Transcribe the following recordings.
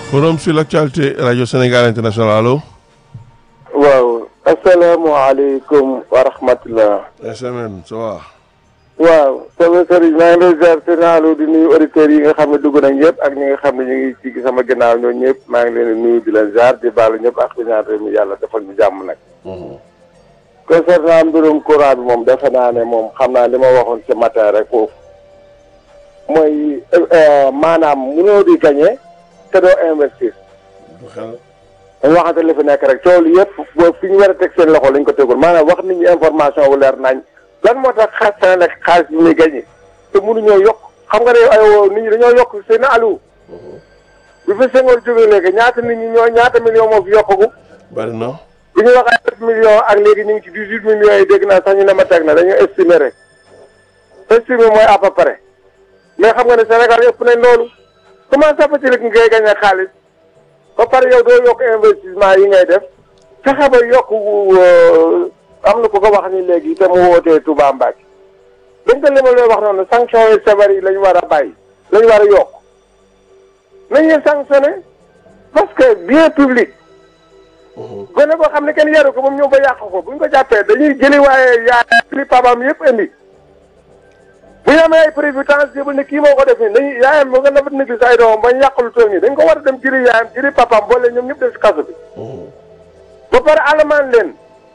forum sur l'actualité radio Sénégal international allo. waaw asalaamaaleykum wa rahmatulah. SMN ça va. waaw sama sëriñ maa ngi lay ziar sëriñ di nuyu auditeurs yi nga xam ne dugg nañ yëpp ak ñi nga xam ne ñu ngi ci sama ginnaaw ñooñu ñëpp maa ngi leen di nuyu di leen ziar di baalu ñëpp ak di ñaan réew mi yàlla defal ñu jàmm nag. concernant mbirum courant bi moom defe naa ne moom xam naa li ma waxoon ci matin rek foofu mooy maanaam mënoo di gagné te doo investir. dañu waxante li fi nekk rek coow li yëpp boo fi ñu war a teg seen loxo lañ ko tegul maanaam wax nit ñi information wu leer nañ lan moo tax xaas Senelec xaalis bi muy gagné te mënuñoo yokk xam nga ne ay nit ñi dañoo yokk seen alu bi fi Senghor jógee léegi ñaata nit ñi ñoo ñaata million moo fi yokkagu bari na. bi ñu wax ay sept millions ak léegi ñu ngi ci dix huit millions yi dégg naa sax ñu ne ma teg na dañu estimer rek estimer mooy à peu près mais xam nga ne Sénégal yëpp nañ loolu comment ça fait-il que ngay gagné xaalis ba pare yow doo yokk investissement yi ngay def fexe ba yokk am na ku ko wax ni léegi te mu wootee Touba Mbacke dañ ko li ma lay wax noonu sanction yi sévères yi la ñu war a bàyyi la ñu war a yokk nañuy sanctionné parce que bien public gone boo xam ne kenn yaru ko moom ñëw ba yàq ko buñ ko jàppee dañuy jëli waaye yaa li papaam yëpp indi bu ñu amee ay prévisions jébal ne kii moo ko def nii dañuy yaayam moo nga nabat négligé ay doomam bañ yàq lu toll nii dañ ko war a dem jëli yaayam jëli papaam boole ñoom ñëpp def si kaso bi ba pare alamaan leen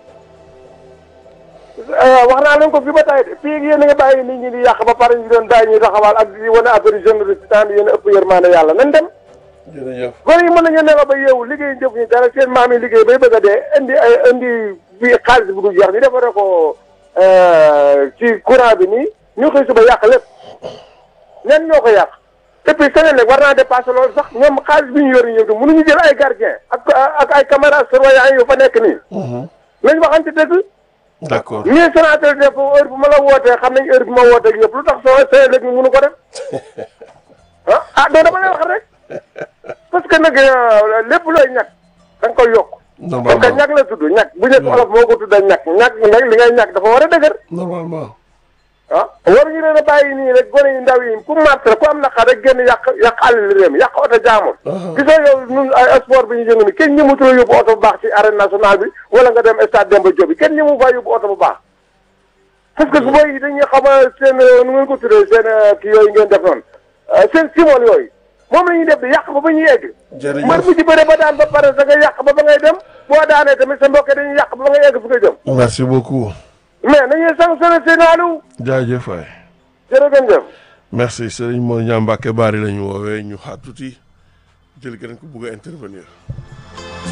wax naa leen ko fi ba tay de fii yéen a nga bàyyi nit ñi di yàq ba pare ñu doon bàyyi ñuy taxawaal ak di wane affaire générosité tant yéen a ëpp yërmaane yàlla nañ dem jërëjëf. gone yi mën nañu nelaw ba yeewu liggéey jëf ñu dara seen maam yi liggéey bay bëgg a dee indi ay indi bi xaalis bu du jeex ñu defaree ko ci courant bi nii ñu xëy suba yàq lépp ñan ñoo ko yàq et puis Senelec war naa dépassé loolu sax ñoom xaalis bi ñu yor ñëw di mënuñu jël ay gardien ak ak ay caméras surveillants yu fa nekk nii nañ waxante dëgg d'accord ñii Sonatel def heure bu ma la wootee xam nañ heure bu ma wootee yëpp lu tax soo Senelec ñu mënu ko def ah ah doo dama lay wax rek parce que nag lépp looy ñàkk da nga koy yokk. parce que normalement ñàkk la tudd ñàkk bu njëkk olof moo ko tudd ñàkk ñàkk nag li ngay ñàkk dafa war a dëgër. normalement. ah waruñu leen a bàyyi nii rek gone yu ndaw yi ku màtt rek ku am naqar rek génn yàq yàq àll li réew mi yàq oto jaamur. gisoo yow ñun ay sport bi ñu jëng ni kenn ñëmutu la yóbbu oto bu baax ci arène nationale bi wala nga dem stade Demba Diop bi kenn ñëmu faa yóbbu oto bu baax. parce que su booy dañuy xam seen nu ngeen ko tuddee seen kii yooyu ngeen def noonu seen simol yooyu moom la ñuy def di yàq ba ba ñuy egg. jërëjëf mbër mu ci bëre ba daan ba pare da nga yàq ba ba ngay dem boo daanee tamit sa mbokk dañuy yàq ba ba ngay egg fi nga jëm. merci beaucoup. mais nañuy sanctionné seen alu jaajëf waay. jërëjëf. merci Serigne Mor Niang Mbacke Bari la ñu woowee ñu xaar tuuti jël keneen ku bugg a intervenir.